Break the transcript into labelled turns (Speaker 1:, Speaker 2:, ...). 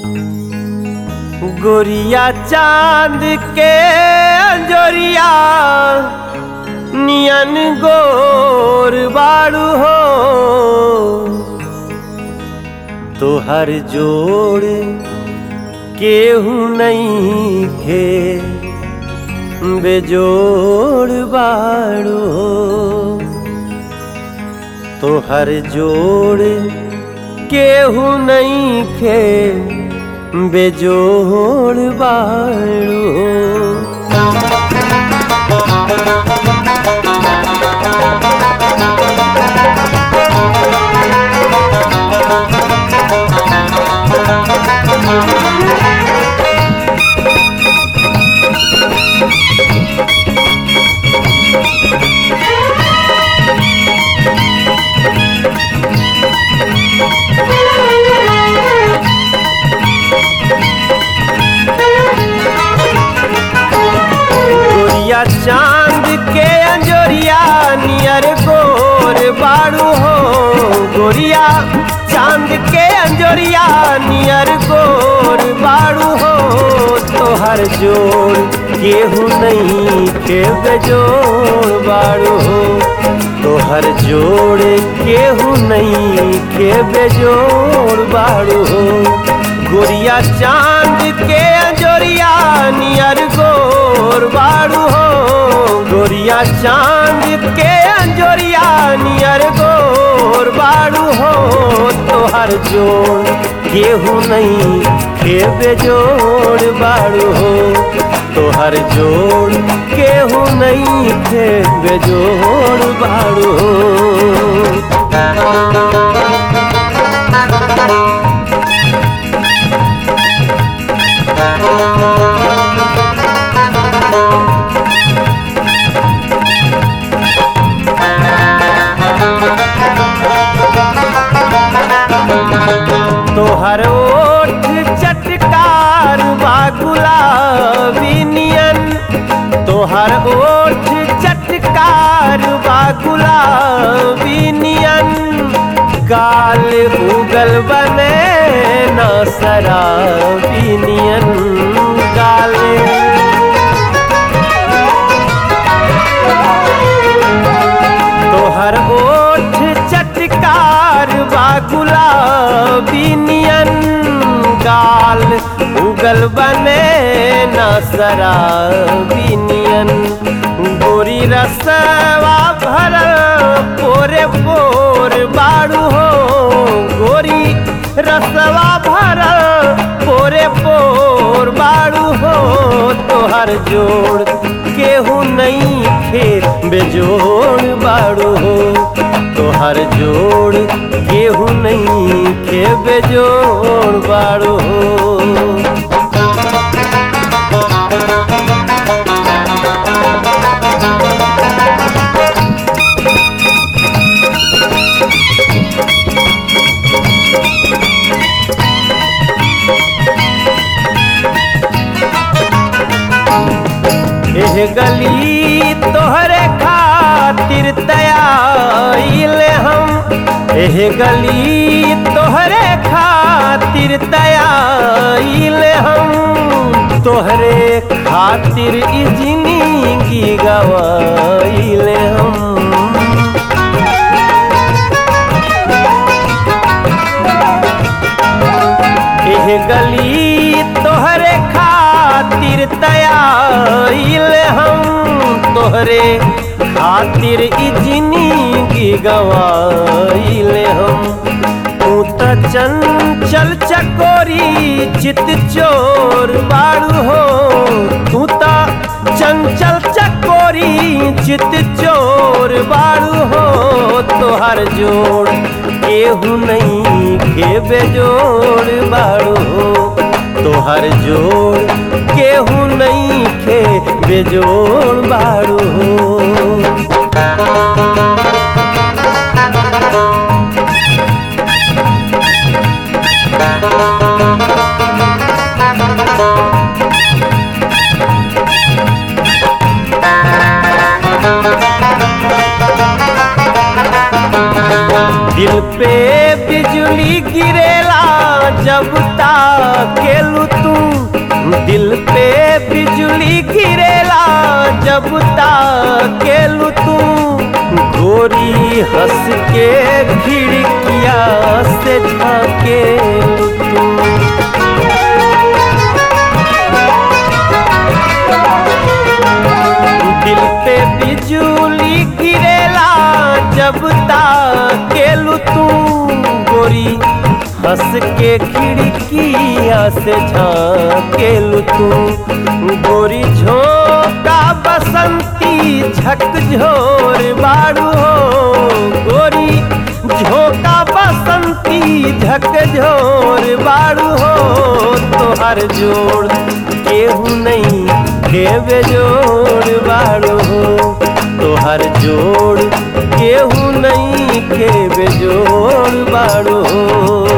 Speaker 1: गोरिया चांद के अंजोरिया नियन गोर बाड़ू हो तोहर जोड़ केहू नहीं खे बेजोड़ बाड़ू हो तोहर जोड़ केहू नहीं खे बेजोड़ बाड़ू हो गोरिया चांद के अंजोरिया नियर गोर बाड़ू हो गोरिया चांद के अंजोरिया नियर गोर बाड़ू हो तोहर जोड़ केहू नहीं के बेजोड़ बाड़ू हो तोहर जोड़ केहू नहीं के बेजोड़ बाड़ू हो गोरिया चांद के अंजोरिया नियर गोर बाड़ू हो गोरिया चांद के अंजोरिया नियर गोर बाड़ू हो तोहर जोड़ केहू नहीं के बेजोड़ बाड़ू हो तोहर जोड़ केहू नहीं के बेजोड़ बाड़ू हो तोहर ओठ चटकार बा गुलाबी नियन तोहर ओठ चटकार बा गुलाबी नियन गाल उगल बने न शराबी नियन गाल तोहर ओठ चटकार बा गुलाबी नियन गाल उगल बने न शराबी नियन गोरी रसवा भरल पोरे पोर बाड़ू हो गोरी रसवा भरल पोरे पोर बाड़ू हो तोहर जोड़ केहू नहीं खेत बेजोड़ बाड़ू हो तोहर जोड़ केहू नहीं खे बेजोड़ बाड़ू हो एह गली तोहरे खातिर तयाइल हम एह गली तोहरे खातिर तयाइल हम तोहरे खातिर ई जिंदगी गवाइल हम एह गली तोहरे खातिर तयाइल हम तोहरे खातिर ई जिंदगी गवाइल हम तू त चंचल चकोरी चित चोर बाड़ू हो तू त चंचल चकोरी चित चोर बाड़ू हो तोहर जोड़ केहू नहीं के बेजोड़ बाड़ू हो तोहर जोड़ केहू नहीं के बेजोड़ बाड़ू हो दिल पे बिजली गिरेला जब ताके जब ताकेलू तू गोरी हंस के खिड़किया से झाकेलू तू दिल पे बिजली गिरेला जब ताकेलू तू गोरी हंस के खिड़किया से झाकेलू तू गोरी झोंका बसंती झकझोर बारू हो गोरी झोंका बसंती झकझोर बारू हो तोहर जोड़ केहू नहीं देवे जोड़ बारू हो तोहर जोड़ केहू नहीं के बेजोड़ बारू हो